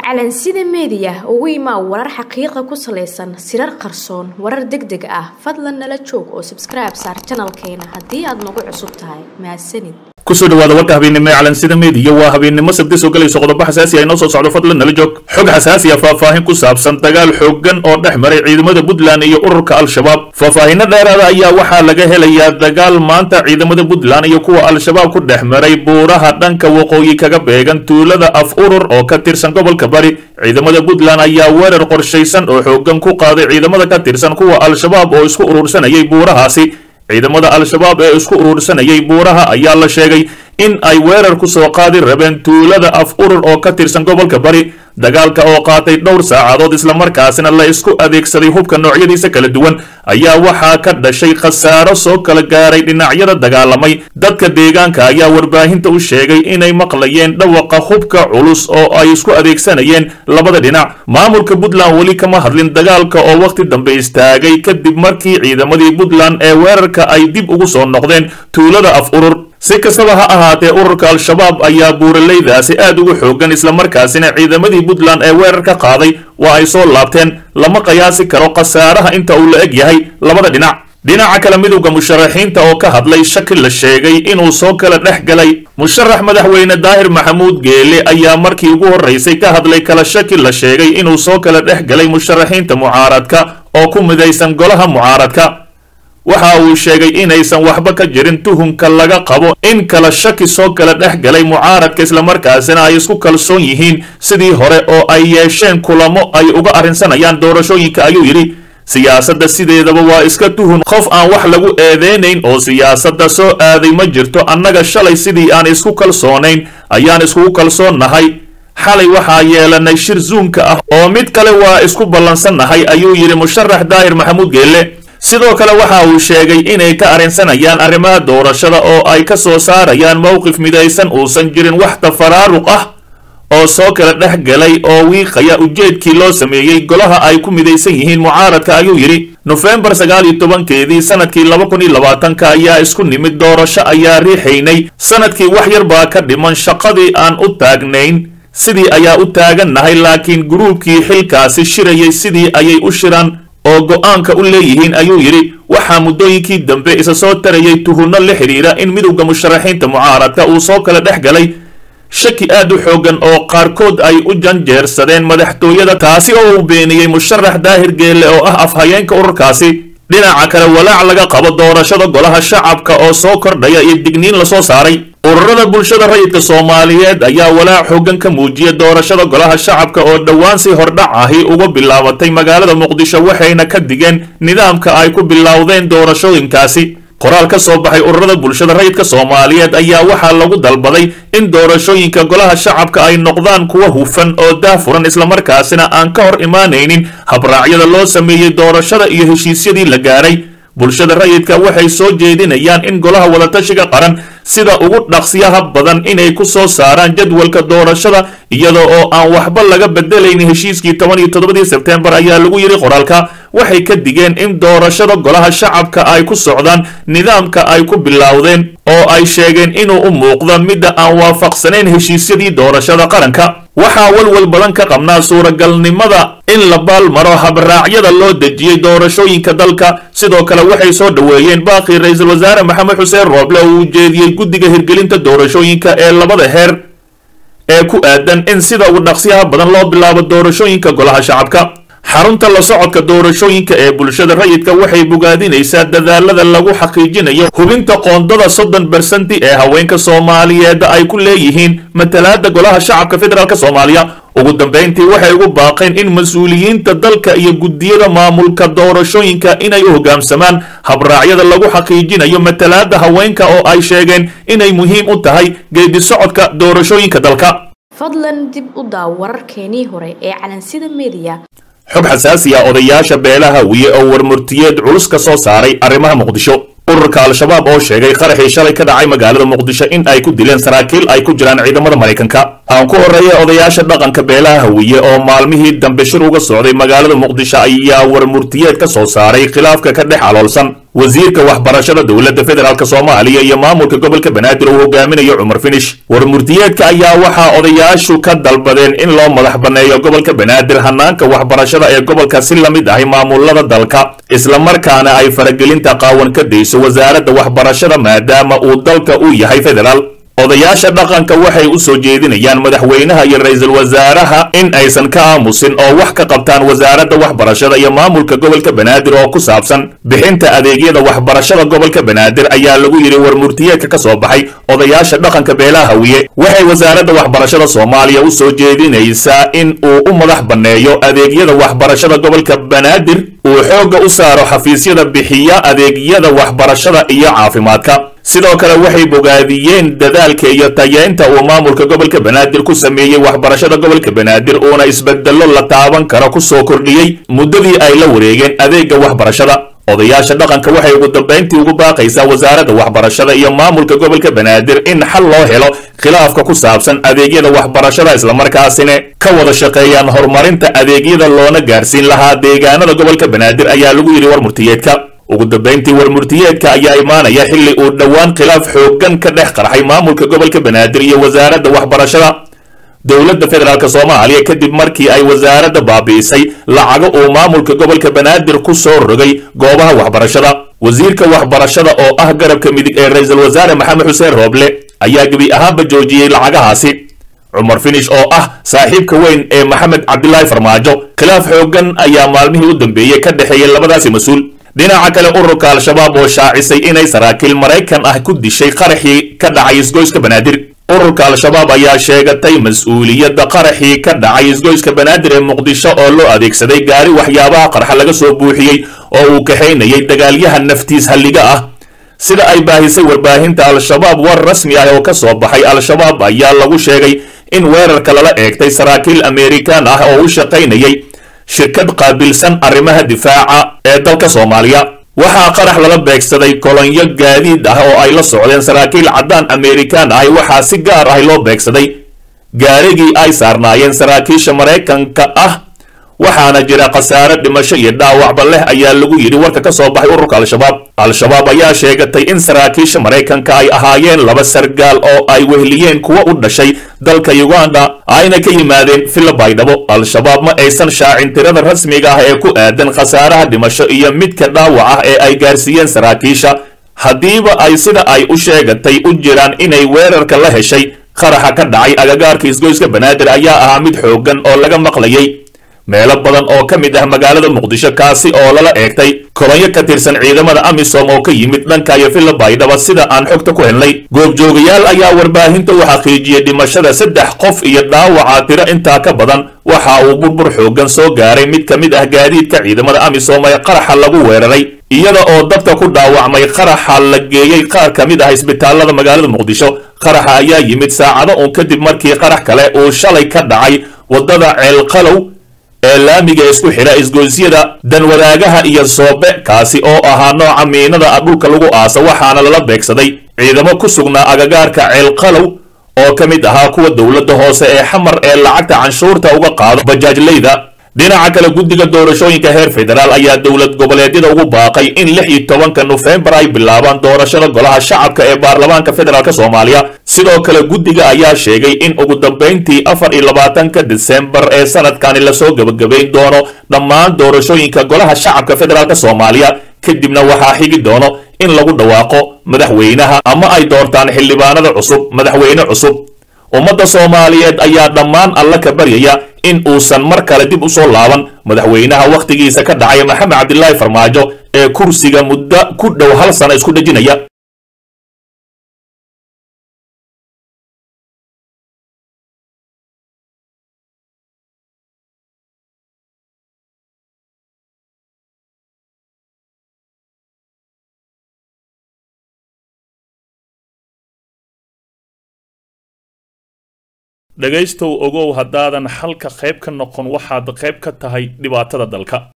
calansida meediya ugu imaa warar xaqiiqa ku salaysan sirar qarsoon warar deg deg ah fadlan nala joog oo sabskribe saar janalkeena haddii aad nagu cusub tahay mahadsanid kusoo dhawaada warka habeennimo ee calansida meediya waa habeennimo sabti soo galayso qodobo xasaasi ah inoo soo socdo fadlan nala joog xog xasaasi ah faahfaahin ku saabsan dagaal xooggan oo dhex maray ciidamada puntland iyo ururka al-shabaab faahfaahinno dheeraada ayaa waxaa laga helayaa dagaal maanta ciidamada puntland iyo kuwa al-shabaab ku dhex maray buuraha dhanka waqooyi kaga beegan tuulada af urur oo ka tirsan gobolka bari ciidamada puntland ayaa weerar qorshaysan oo xooggan ku qaaday ciidamada ka tirsan kuwa al-shabaab oo isku urursanayay buurahaasi ciidamada al-shabaab ee isku urursanayay buuraha ayaa la sheegay in ay weerar ku soo qaadi rabeen tuulada af urur oo ka tirsan gobolka bari dagaalka oo qaatay dhowr saacadood islamarkaasina la isku adeegsaday hubka noocyadiisa kala duwan ayaa waxaa ka dhashay khasaaro soo kala gaaray dhinacyada dagaalamay dadka deegaanka ayaa warbaahinta u sheegay inay maqlayeen dhawaqa hubka culus oo ay isku adeegsanayeen labada dhinac maamulka puntland weli kama hadlin dagaalka oo wakhti dambe istaagay kadib markii ciidamadii puntland ee weerarka ay dib ugu soo noqdeen tuulada af urur si kastaba ha ahaatee ururka al-shabaab ayaa buuraleydaasi aad ugu xoogan islamarkaasina ciidamadii puntland ee weerar ka qaaday waa ay soo laabteen lama qiyaasi karo khasaaraha inta uu la eg yahay labada dhinac dhinaca kale midowda musharaxiinta oo ka hadlay shaki la sheegay inuu soo kala dhex galay musharax madaxweyne daahir maxamuud geele ayaa markii ugu horraysay ka hadlay kala shaki la sheegay inuu soo kala dhex galay musharaxiinta mucaaradka oo ku midaysan golaha mucaaradka waxa uu sheegay inaysan waxba ka jirin tuhunka laga qabo in kala shaki soo kala dhex galay mucaaradka islamarkaasina ay isku kalsoon yihiin sidii hore oo ay yeesheen kulamo ay uga arrinsanayaan doorashooyinka ayuu yidhi siyaasadda sideedaba waa iska tuhun qof aan wax lagu eedeynayn oo siyaasadda soo aaday ma jirto annaga shalay sidii aan isku kalsoonayn ayaan iskugu kalsoonnahay xalay waxaa yeelanay shir zuumka ah oo mid kale waa isku ballansannahay ayuu yidhi musharax daahir maxamuud geelle sidoo kale waxa uu sheegay inay ka arrinsanayaan arrimaha doorashada oo ay ka soo saarayaan mowqif midaysan uusan jirin wax tafaraaruq ah oo soo kala dhex galay oo wiiqaya ujeedkii loo sameeyey golaha ay ku midaysan yihiin mucaaradka ayuu yidhi nofembar sagaal iyo tobankeedii sanadkii laba kun iyo labaatanka ayaa isku nimid doorasho ayaa riixaynay sanadkii wax yar baa ka dhiman shaqadii aan u taagnayn sidii ayaa u taagannahay laakiin gruubkii xilkaasi shirayay sidii ayay u shiraan oo go-aanka u leeyihiin ayuu yidhi waxaa muddooyinkii dambe isa soo tarayay tuhunno la xidhiira in midowda musharaxiinta mucaaradka uu soo kala dhex galay shaki aad u xooggan oo qaarkood ay u janjeersadeen madaxtooyada taasi oo uu beeniyey musharax daahir geelle oo ah afhayeenka ururkaasi dhinaca kale walaac laga qabo doorashada golaha shacabka oo soo kordhaya iyo digniin lasoo saaray ururada bulshada rayidka soomaaliyeed ayaa walaac xooggan ka muujiya doorashada golaha shacabka oo dhowaan si hordhac ahi uga bilaabatay magaalada muqdisho waxayna ka digeen nidaamka ay ku bilowdeen doorashooyinkaasi qoraal ka soo baxay ururada bulshada rayidka soomaaliyeed ayaa waxaa lagu dalbaday in doorashooyinka golaha shacabka ay noqdaan kuwa hufan oo daafuran islamarkaasina aan ka hor imaanaynin habraacyada loo sameeyey doorashada iyo heshiisyadii la gaaray bulshada rayidka waxay soo jeedinayaan in golaha wadatashiga qaran sida ugu dhaqsiyaha badan inay ku soo saaraan jadwalka doorashada iyada oo aan waxba laga bedelayn heshiiskii toban iyo toddobadii sebtembar ayaa lagu yidhi qoraalka waxay ka digeen in doorashada golaha shacabka ay ku socdaan nidaamka ay ku bilowdeen oo ay sheegeen inuu u muuqdo midda aan waafaqsanayn heshiisyadii doorashada qaranka waxaa walwal badan ka qabnaa suuragalnimada in la baalmaro habraacyada loo dejiyey doorashooyinka dalka sidoo kale waxay soo dhoweeyeen baaqii ra-iisul wasaare maxamed xuseen rooble oo uu jeediyey guddiga hirgelinta doorashooyinka ee labada heer ee ku aadan in sida ugu dhaqsiyaha badan loo bilaabo doorashooyinka golaha shacabka xarunta la socodka doorashooyinka ee bulshada rayidka waxay bogaadinaysaa dadaalada lagu xaqiijinayo hubinta qoondada soddon bersanti ee haweenka soomaaliyeed ay ku leeyihiin matalaada golaha shacabka federaalk soomaaliya ugu dambayntii waxay ugu baaqeen in mas-uuliyiinta dalka iyo guddiyada maamulka doorashooyinka inay u hoggaamsamaan habraacyada lagu xaqiijinayo matalaada haweenka oo ay sheegeen inay muhiim u tahay geedi socodka doorashooyinka dalka fadlan dib u daaw wararkeenii hore ee calansida meediya xog xasaasi ah odayaasha beelaha wiye oo warmurtiyeed culus ka soo saaray arrimaha muqdisho ururka al-shabaab oo sheegay qaraxii shalay ka dhacay magaalada muqdisho in ay ku dileen saraakiil ay ku jiraan ciidamada maraykanka aan ku horreeya odayaasha dhaqanka beelaha hawiye oo maalmihii dambe shir uga socday magaalada muqdisho ayaa warmurtiyeed ka soo saaray khilaafka ka dhex aloolsan wasiirka waxbarashada dowladda federaalk soomaaliya iyo maamulka gobolka banaadir uu hogaaminayo cumar finish war murtiyeedka ayaa waxaa odayaashu ka dalbadeen in loo madax banneeyo gobolka banaadir hanaanka waxbarashada ee gobolka si la mid ahi maamulada dalka islamarkaana ay faragelinta qaawan ka dayso wasaaradda waxbarashada maadaama uu dalka uu yahay federaal odayaasha dhaqanka waxay u soo jeedinayaan madaxweynaha iyo ra-iisul wasaaraha in aysan ka aamusin oo wax ka qabtaan wasaaradda waxbarashada iyo maamulka gobolka banaadir oo ku saabsan bixinta adeegyada waxbarashada gobolka banaadir ayaa lagu yidhi war murtiyeedka ka soo baxay odayaasha dhaqanka beelaha hawiye waxay wasaaradda waxbarashada soomaaliya u soo jeedinaysaa in uu u madax banneeyo adeegyada waxbarashada gobolka banaadir uu xoogga u saaro xafiisyada bixiya adeegyada waxbarashada iyo caafimaadka sidoo kale waxay bogaadiyeen dadaalka iyo tayeynta uu maamulka gobolka banaadir ku sameeyey waxbarashada gobolka banaadir uuna isbedello la taaban karo ku soo kordhiyey muddadii ay la wareegeen adeegga waxbarashada odayaasha dhaqanka waxay ugu dambayntii ugu baaqaysaa wasaaradda waxbarashada iyo maamulka gobolka banaadir in xal loo helo khilaafka ku saabsan adeegyada waxbarashada islamarkaasina ka wada shaqeeyaan horumarinta adeegyada loona gaarsiin lahaa deegaanada gobolka banaadir ayaa lagu yidhi war murtiyeedka ugu dambayntii war murtiyeedka ayaa imaanaya xilli uu dhowaan khilaaf xooggan ka dhex qarxay maamulka gobolka banaadir iyo wasaaradda waxbarashada dowladda federaalk soomaaliya kadib markii ay wasaaradda baabi'isay lacago uu maamulka gobolka banaadir ku soo rogay goobaha waxbarashada wasiirka waxbarashada oo ah garabka midig ee ra-iisul wasaare maxamed xuseen rooble ayaa gebi ahaanba joojiyey lacagahaasi cumar finish oo ah saaxiibka weyn ee maxamed cabdilaahi farmaajo khilaaf xooggan ayaa maalmihii u dambeeyey ka dhexeeyay labadaasi mas-uul dhinaca kale ururka al-shabaab oo shaacisay inay saraakiil maraykan ah ku dishay qaraxii ka dhacay isgoyska banaadir ururka al-shabaab ayaa sheegatay mas-uuliyadda qaraxii ka dhacay isgoyska banaadir ee muqdisho oo loo adeegsaday gaari waxyaabaha qarxa laga soo buuxiyey oo uu kaxaynayay dagaalyaha naftiis halliga ah sida ay baahisay warbaahinta al-shabaab war rasmi ah oo ka soo baxay al-shabaab ayaa lagu sheegay in weerarka lala eegtay saraakiil amerikan ah oo u shaqaynayay shirkad qaabilsan arrimaha difaaca ee dalka soomaaliya waxaa qarax lala beegsaday kolonyo gaadiid ah oo ay la socdeen saraakiil caddaan amerikan ahi waxaa si gaar ah loo beegsaday gaarigii ay saarnaayeen saraakiisha maraykanka ah waxaana jira khasaare dhimasho iyo dhaawacba leh ayaa lagu yidhi warka ka soo baxay ururka al-shabaab al-shabaab ayaa sheegatay in saraakiisha maraykanka ay ahaayeen laba sargaal oo ay wehliyeen kuwa u dhashay dalka uganda ayna ka yimaadeen villa baydhabo al-shabaab ma aysan shaacin tirada rasmiga ah ee ku aadan khasaaraha dhimasho iyo midka dhaawac ah ee ay gaarsiiyeen saraakiisha haddiiba ay sida ay u sheegatay u jiraan inay weerarka la heshay qaraxa ka dhacay agagaarka isgoyska banaadir ayaa ahaa mid xooggan oo laga maqlayay meelo badan oo ka mid ah magaalada muqdisho kaasi oo lala eegtay kolonyo ka tirsan ciidamada amisom oo ka yimid dhanka iyo villa baydhaba sida aan xogta ku helnay goobjoogayaal ayaa warbaahinta u xaqiijiyey dhimashada saddex qof iyo dhaawaca tiro intaa ka badan waxa uu burbur xooggan soo gaaray mid ka mid ah gaadiidka ciidamada amisom ee qaraxa lagu weeraray iyada oo dadka ku dhaawacmay qaraxa la geeyey qaar ka mid ah isbitaalada magaalada muqdisho qaraxa ayaa yimid saacado uun kadib markii qarax kale uu shalay ka dhacay waddada ceelqalow ee laamiga isku xidha isgoysyada danwadaagaha iyo soobe kaasi oo ahaa nooca miinada dhulka lagu aasa waxaana lala beegsaday ciidamo ku sugnaa agagaarka ceelqalow oo ka mid ahaa kuwa dowladda hoose ee xamar ee lacagta canshuurta uga qaado bajaajleyda dhinaca kale guddiga doorashooyinka heer federaal ayaa dowlad goboleedyada ugu baaqay in lix iyo tobanka nofembar ay bilaabaan doorashada golaha shacabka ee baarlamaanka federaalk soomaaliya sidoo kale guddiga ayaa sheegay in ugu dambayntii afar iyo labaatanka disembar ee sanadkani lasoo gebagabayn doono dhammaan doorashooyinka golaha shacabka federaalk soomaaliya kadibna waxaa xigi doono in lagu dhawaaqo madaxweynaha ama ay doortaan xildhibaanada cusub madaxweyne cusub ummadda soomaaliyeed ayaa dhammaan alla ka baryaya in uusan mar kale dib u soo laaban madaxweynaha wakhtigiisa ka dhacay maxamed cabdilaahi farmaajo ee kursiga muddo ku dhow hal sana isku dhejinaya dhegaystow ogow haddaadan xalka qayb ka noqon waxaad qayb ka tahay dhibaatada dalka